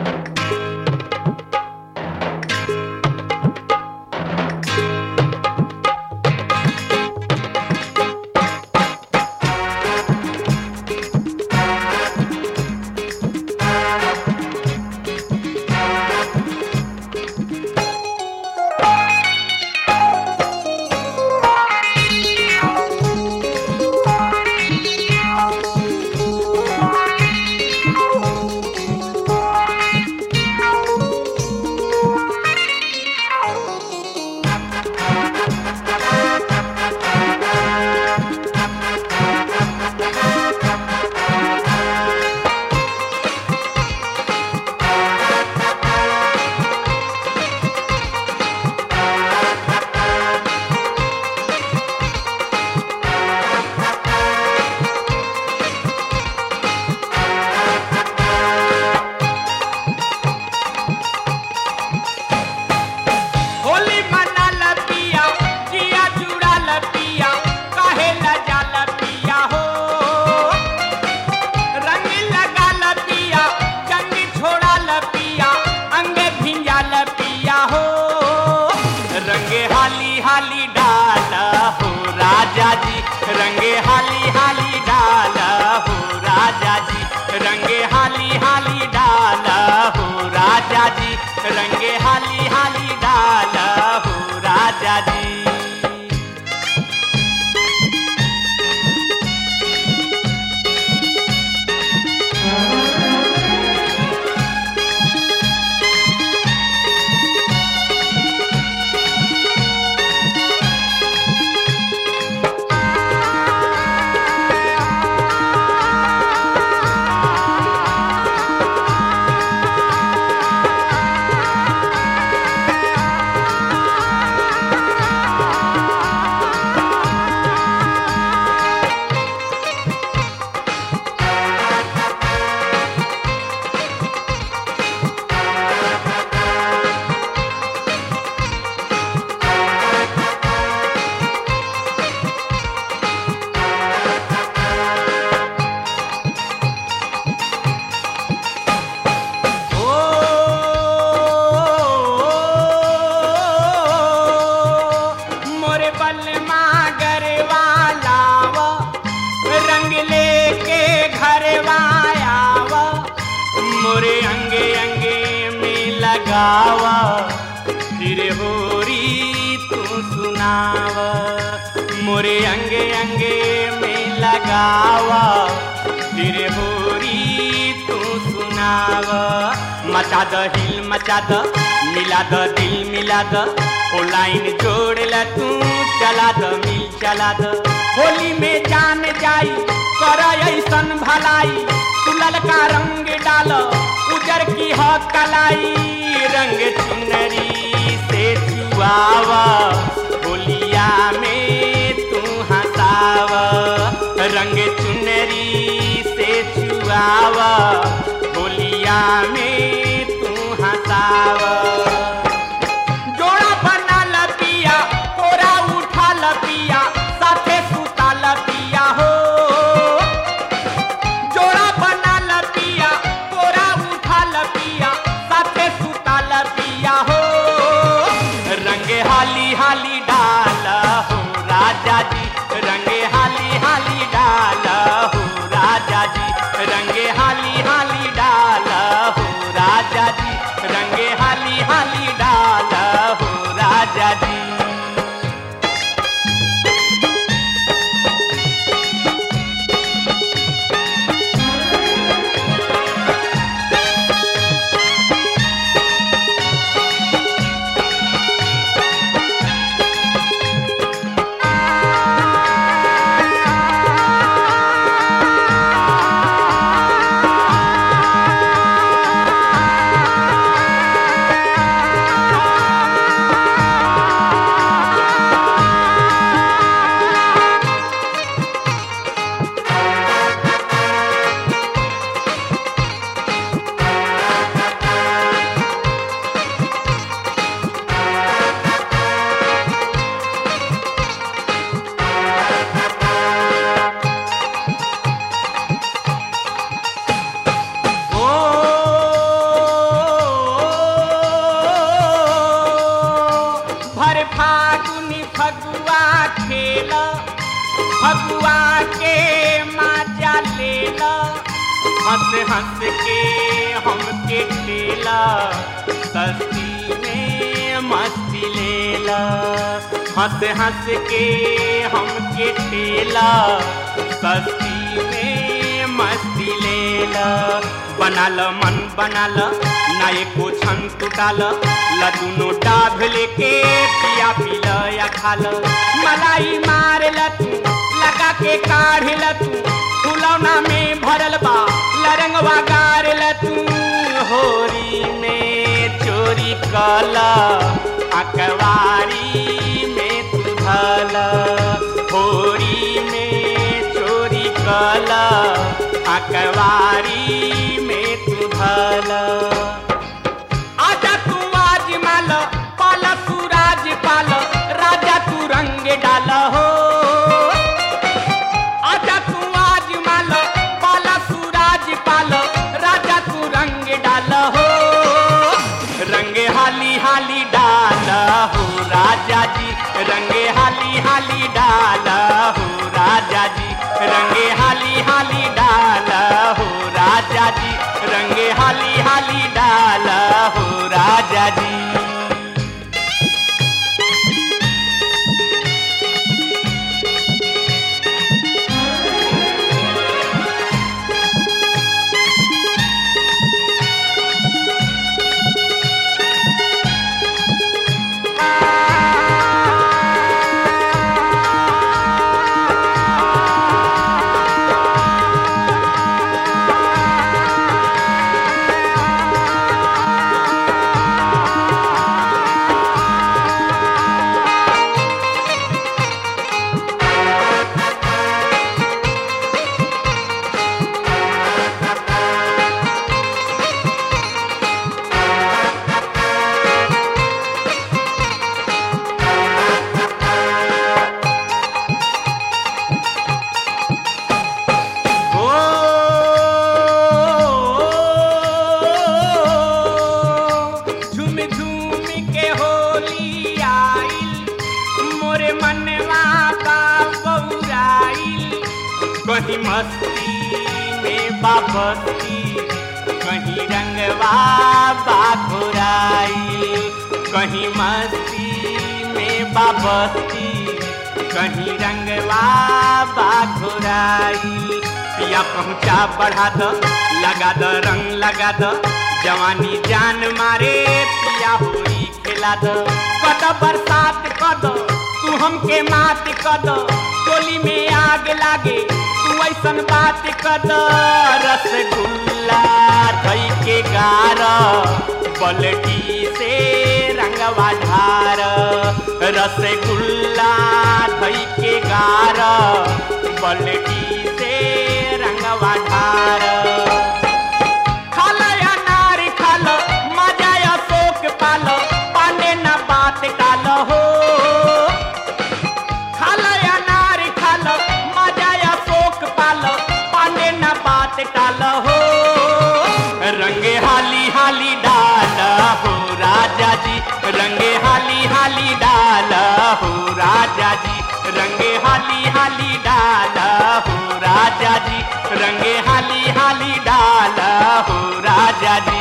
होली मना लपिया जिया जुड़ा लपिया काहे लजा लपिया हो रंग लगा लपिया जंग छोड़ा लपिया अंग भिंजा लपिया हो रंगे हाली हाली डाल हो राजा जी रंगे हाली हाली डाल हो राजा जी रंगे हाली हाली डाल हो राजा जी रंगे हाली हाली डाल हो राजा जी ओ मोरे बलमा गरवालाव रंग लेके घरवायाव मोरे अंगे अंगे में लगावा फिर होरी तू सुनाव मोरे अंगे अंगे में लगावा फिर होरी तू सुनाव मचा द हिल मचा द मिला द दिल मिला द ओ लाइन जोड़ ल तू चला द मिल चला द होली में जान जाई कर ऐसन भलाई तू ललका रंग डाल उजर की ह कलाई रंग चुनरी से छुआवा होलिया में तू हंसाव रंग चुनरी से छुआवा होलिया में तू हंसाव जोड़ा बना लपिया कोरा उठा लपिया साथे सुता लपिया हो जोड़ा बना लपिया कोरा उठा लपिया साथे सुता लपिया हो रंगे हाली हाली हंस के हमके ठेला सस्ती में मस्ती लेला हंस हंस के हमके ठेला सस्ती में मस्ती लेला बनाल मन बनाल ना एको छन टूटाल लदुनो डाभ लेके पिया पील या खाल मलाई मार तू लगा के काढ़ तू फुलौना में भरल बा लरंगवा गार तू होरी में चोरी कला अकवारी में तू धला होरी में चोरी कला अकवारी में तू धला आजा तू आज माल पाला तू राज पाल राजा तू रंग डाल हो आजा तू आज माल पाला तू राज पाल राजा तू रंग डाल हो रंग हाली हाली डाल हो राजा जी रंगे हाली हाली डाल हो राजा जी रंगे हाली हाली डाल हो राजा जी रंगे हाली हाली डाल हो राजा जी झूम झूम के होली आइल मोरे मनवा बा बौराइल कहीं मस्ती में बाबस्ती कहीं रंगवा बा घोराइल कहीं मस्ती में बाबस्ती कहीं रंगवा बा घोराइल पिया पहुँचा बढ़ा द लगा द रंग लगा द जवानी जान मारे पिया होली खेला द कद बरसात कद तू हमके मात कद टोली में आग लागे तू ऐसन बात कद रसगुल्ला दही के गार बलटी से रंगवा ढार रसगुल्ला दही के गार बलटी से रंगवा ढार खाल अनार खाल मजा अशोक पाल पाने न बात टाल हो खाल अनार खाल मजा अशोक पाल पाने न बात टाल हो रंगे हाली हाली डाल हो राजा जी रंगे हाली हाली डाल हो राजा जी रंगे हाली हाली डाल हो राजा जी रंगे हाली हाली डाल हो राजा जी